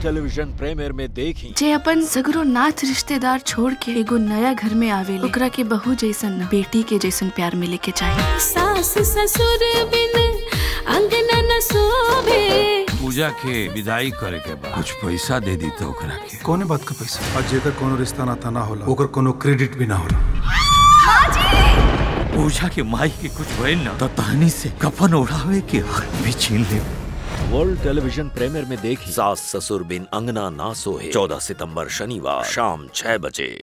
television premier में देखी जे अपन सगरो नाच रिश्तेदार छोड़ के एगो नया घर में आवे ओकरा के बहू जैसन न बेटी के जैसन प्यार मिले के चाहिए सास ससुर बिन अंगना न सोभे पूजा के विदाई करे के बाद कुछ पैसा दे दी तो ओकरा के कौने बात का पैसा और जेकर कोनो रिश्ता नाता ना होला ओकर कोनो क्रेडिट भी ना होला पूजा के माई के कुछ भइल ना तो तहनी से कफन उड़ावे के हक भी छीन ले वर्ल्ड टेलीविजन प्रीमियर में देखी सास ससुर बिन अंगना ना सोहे चौदह सितंबर शनिवार शाम छह बजे